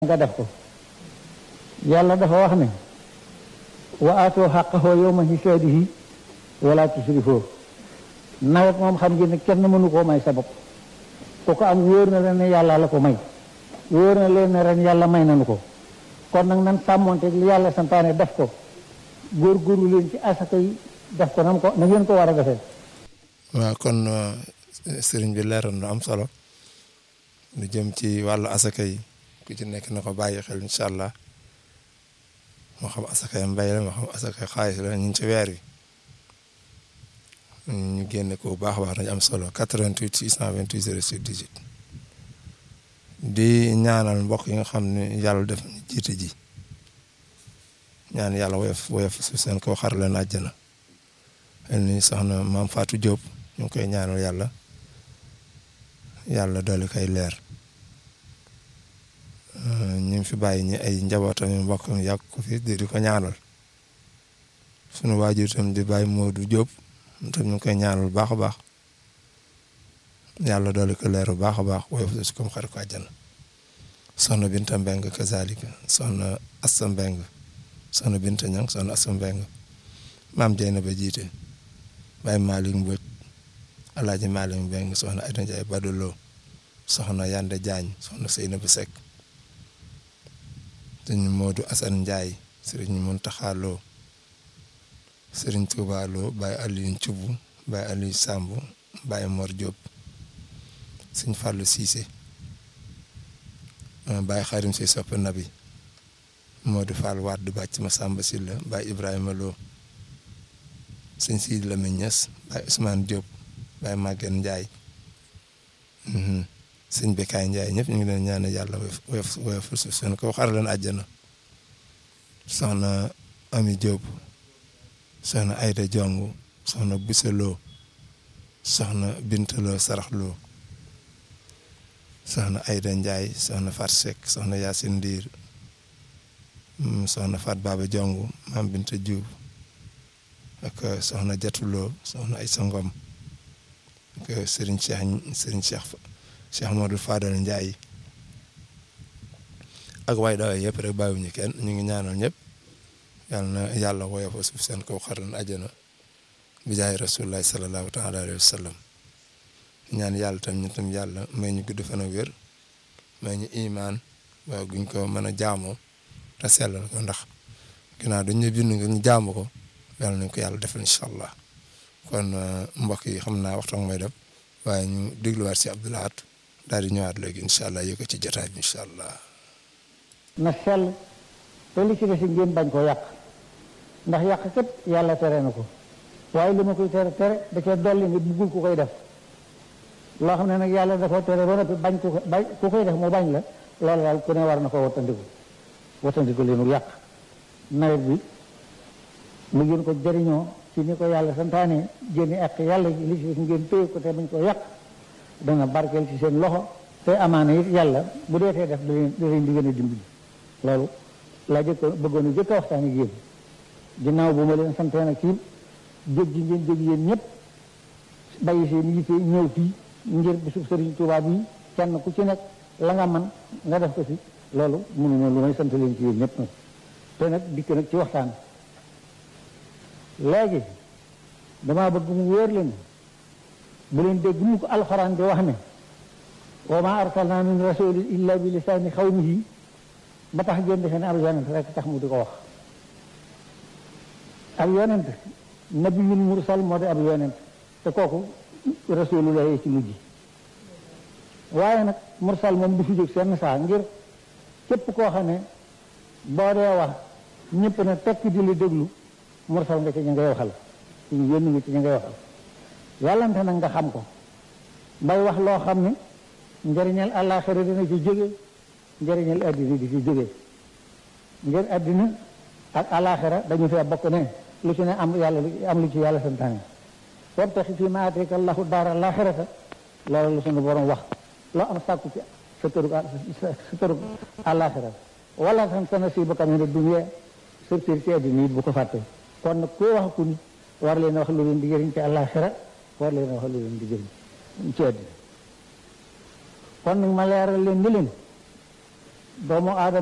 nga def ko yàlla dafa wax ne wa aatoo xaqahu yawma hisaadihi wala tusrifoo nawet moom xam ngeen ne kenn mënu koo may sa bopp ku ko am wóor na leen ne yàlla la ko may wóor na leen ne ren yàlla may nanu ko kon nag nan sàmmonte li yàlla santaane def ko góorgóorlu leen ci asaka yi def ko nam ko na ngeen ko war a defee waaw kon sëriñ bi leeral na am solo lu jëm ci wàllu asaka yi ku ci nekk na ko bàyyi xel incha allah moo xam asakay mbay la moo xam asakay xaalis la ñu ngi ci weer wi ñu génne ko bu baax a baax dañu am solo 88 628 06 18 di ñaanal mbokk yi nga xam ne yàlla def ñu jiite ji ñaan yàlla woyof woyof su seen kaw xar leen àjjana xel ni soxna maam Fatou Diop ñu ngi koy ñaanal yàlla yàlla doole koy leer ñu ngi fi bàyyi ñi ay njabootam yu mbokk mi yàgg ko fi di ko ñaanal sunu waajur tam di bàyyi Modou Diop tam ñu ngi koy ñaanal bu baax a baax yàlla doole ko leer bu baax a baax woyof su comme xar ko àjjana soxna Binta Mbeng kazalika soxna Assa Mbeng soxna Binta Ñang soxna Assa Mbeng maam Jeyna ba jiite Baye Malick Mbodj Alaaji Malick Mbeng soxna Aïda Ndiaye Badolo soxna Yande Diagne soxna Seynabou Seck sëñ Modou Assane Ndiaye sëriñ Muntaxa Lo sëriñ Touba Lo Baye Aliou Thioub Baye Aliou Samb Baye Mor Diop sëñ Fallou Cissé Baye Xarim si sopp nabi Modou Fall Wade bàcc ma Samba Silla Baye Ibrahima Lo sëñ Sidi Lamine Niass Baye Ousmane Diop Baye Maguette Ndiaye sëñ Bekaay Ndiaye ñëpp ñu ngi leen ñaan yàlla woyof woyof suuf seen ko xar leen àjjana soxna Ami Diop soxna Ayda Jong soxna Bousse Lo soxna Binta Lo Sarax Lo soxna Ayda Ndiaye soxna Fat Seck soxna Yacine Ndiir soxna Fat Baba Jong maam Binta Diouf ak soxna Jatuloo soxna Aysa Ngom ak Serigne Cheikh Serigne Cheikh Cheikh Modou Fadal Ndiaye ak waay dawa yëpp rek bàyyiwuñu kenn ñu ngi ñaanal ñëpp yàlla na yàlla woyofa suuf seen kaw xaran ajana bi jaay rasulullahi sallallahu taala alayhi wa sallam ñaan yàlla tam ñu tam yàlla may ñu gudd fan ak wér may ñu imaan waaw guñ ko mën a jaamoo te sellal ko ndax ginnaaw dañ ñu bind nga ñu jaamu ko yàlla nañ ko yàlla defal incha allah kon mbokk yi xam naa waxtaan mooy dem waaye ñu dégluwaat si Abdou Lahad daal di ñëwaat léegi incha allah yëg ko ci jotaay bi incha allah. na sell te li ci des ngeen bañ koo yàq ndax yàq kat yàlla tere na ko waaye li ma koy tere tere da cee dolli nga buggul ku koy def loo xam ne nag yàlla da koo tere ba noppi bañ ku ko bañ ku koy def mu bañ la loolu daal ku ne war na ko wattandiku wattandiku leenu yàq nawet bi mu ngeen ko jëriñoo ci ni ko yàlla santaane génne ak yàlla li ci ngeen téye ko te bañ ko yàq dana barkeel ci seen loxo te amaana it yàlla bu dee tee def da leen da leen di gën a dimbali loolu laa jëkk bëggoon a jëkk a waxtaan ak yéen ginnaaw bu ma leen santee nag ci jóg ji ngeen jóg yéen ñëpp bàyyi seen yitte ñëw fii ngir bisub Sëriñ Tuubaa bi kenn ku ci nekk la nga man nga def ko ci loolu mënuma lu may sant leen ci yéen ñëpp nag te nag dikk nag ci waxtaan léegi damaa bëgg mu wóor leen bu leen dégg mu ko alxuraan di wax ne wa ma arsalna min rasulin illa bi lisaani xawmihi ba tax ngeen defe ne ab yonent rek tax mu di ko wax ab yonent nabiyul mursal moo di ab yonent te kooku rasulullah ci mujj waaye nag mursal moom du fi jóg seen saa ngir képp koo xam ne boo dee wax ñëpp ne tekk di la déglu mursal nga ci ñu ngay waxal ci ñu yónni nga ci ñu ngay waxal yàllante nag nga xam ko bay wax loo xam ne njëriñal àllaaxira dina ci jóge njëriñal àddina di ci jóge ngir àddina ak àllaaxira dañu fee bokk ne lu ci ne am yàlla am lu ci yàlla santaane wabtaxi fii maa aataaka allahu daara àllaaxirata loolu lu suñu borom wax loo am sàkku ci sa tërug sa tërug àllaaxira wala tan sa nasiibaka mina dunya surtout ci àddina it bu ko fàtte kon nag koo wax ku nit war leen wax lu leen di jëriñ ci àllaaxira war leen wax lu leen di jëriñ ci àddina kon nag ma leeral leen ni leen doomu aadama